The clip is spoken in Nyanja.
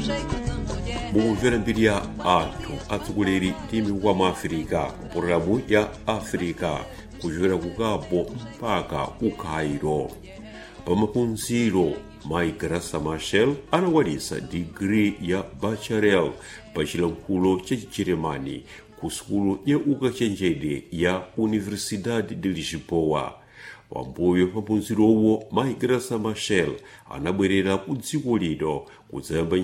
mukumvera mbiri ya anthu atsogoleri ndi mikuwa mu afirika pologalamu ya afirika kuchokera ku cabo mpaka ku cairo pamaphunziro mai grasa machel anakwaniza digiri ya bacharel pa chilankhulo cha chijeremani ku sukulu ya ukachenjede ya universidade de lisboa pambuyo pa phunzirowo mai grasa machel anabwerera ku dziko lino kudzayamba